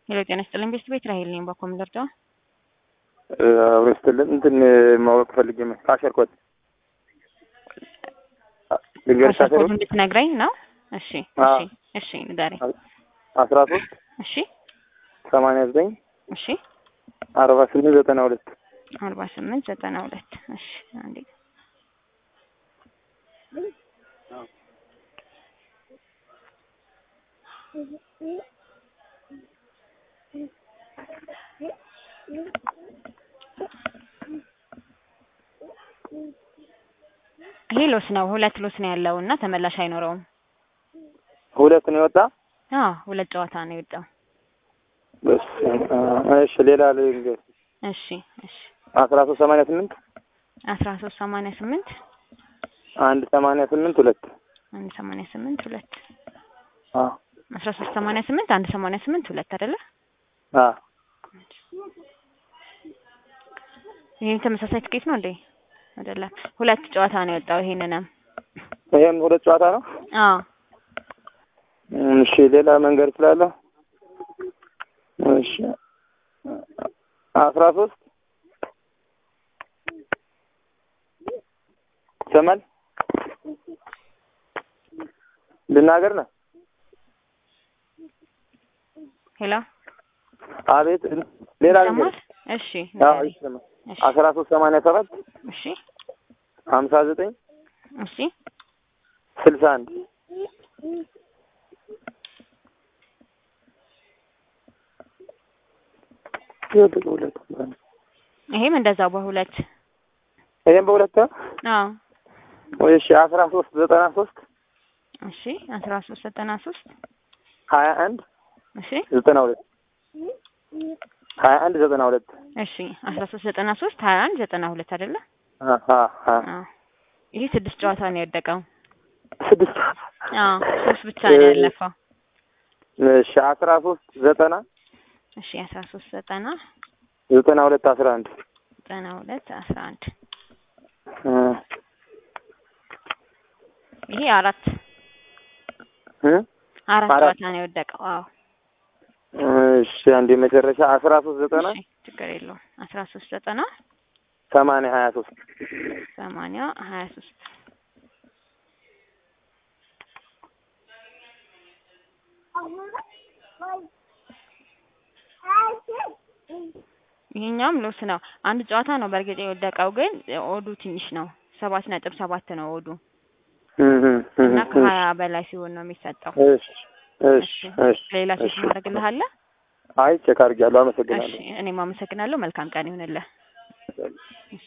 ሄሎ ጤና ይስጥልኝ ቤስት ቤት ራሄል ነኝ። ባኮ ምደርጃ አብሮ ስትልን እንትን ማወቅ ፈልጌ ነው። ካሸር ኮድ ልንገርሽ። ካሸር ፓስፖርት እንድትነግረኝ ነው። እሺ እሺ እሺ ንገረኝ። አስራ ሶስት እሺ ሰማንያ ዘጠኝ እሺ አርባ ስምንት ዘጠና ሁለት አርባ ስምንት ዘጠና ሁለት እሺ አንዴ ይሄ ሎስ ነው። ሁለት ሎስ ነው ያለው እና ተመላሽ አይኖረውም። ሁለት ነው የወጣ። አዎ ሁለት ጨዋታ ነው የወጣው። እሺ ሌላ ልንገር። እሺ እሺ አስራ ሶስት ሰማንያ ስምንት አስራ ሶስት ሰማንያ ስምንት አንድ ሰማንያ ስምንት ሁለት አንድ ሰማንያ ስምንት ሁለት አዎ አስራ ሶስት ሰማንያ ስምንት አንድ ሰማንያ ስምንት ሁለት አይደለ? አዎ ይሄም ተመሳሳይ ትኬት ነው እንዴ? አይደለም። ሁለት ጨዋታ ነው የወጣው። ይሄንንም ይሄም ሁለት ጨዋታ ነው። አዎ እሺ ሌላ መንገድ ስላለ እሺ አስራ ሶስት ይሰማል ልናገር ነው። ሄሎ አቤት ሌላ ይሰማል? ነገር እሺ አዎ ንገረኝ። ይሰማል። እሺ አስራ ሶስት ሰማንያ ሰባት እሺ ሀምሳ ዘጠኝ እሺ ስልሳ አንድ ይሄም እንደዛው በሁለት ይሄም በሁለት አዎ እሺ አስራ ሶስት ዘጠና ሶስት እሺ አስራ ሶስት ዘጠና ሶስት ሀያ አንድ እሺ ዘጠና ሁለት ሀያ አንድ ዘጠና ሁለት እሺ አስራ ሶስት ዘጠና ሶስት ሀያ አንድ ዘጠና ሁለት አይደለ? አሀ አሀ አዎ ይሄ ስድስት ጨዋታ ነው የወደቀው። ስድስት አዎ ሶስት ብቻ ነው ያለፈው። እሺ አስራ ሶስት ዘጠና እሺ አስራ ሶስት ዘጠና ዘጠና ሁለት አስራ አንድ ዘጠና ሁለት አስራ አንድ ይሄ አራት እ አራት አራት። ጨዋታ ነው የወደቀው። አዎ እሺ አንድ የመጨረሻ አስራ ሶስት ዘጠና እሺ ችግር የለውም። አስራ ሶስት ዘጠና ሰማንያ ሀያ ሶስት ሰማንያ ሀያ ሶስት ይሄኛውም ሎስ ነው። አንድ ጨዋታ ነው በእርግጥ የወደቀው፣ ግን ኦዱ ትንሽ ነው። ሰባት ነጥብ ሰባት ነው ኦዱ እና ከሀያ በላይ ሲሆን ነው የሚሰጠው። እሺ እሺ እሺ ሌላ ሴት እሺ። ማድረግልሃለህ? አይ ቼክ አድርጌያለሁ። እሺ አመሰግናለሁ። እኔም አመሰግናለሁ። መልካም ቀን ይሁንልህ።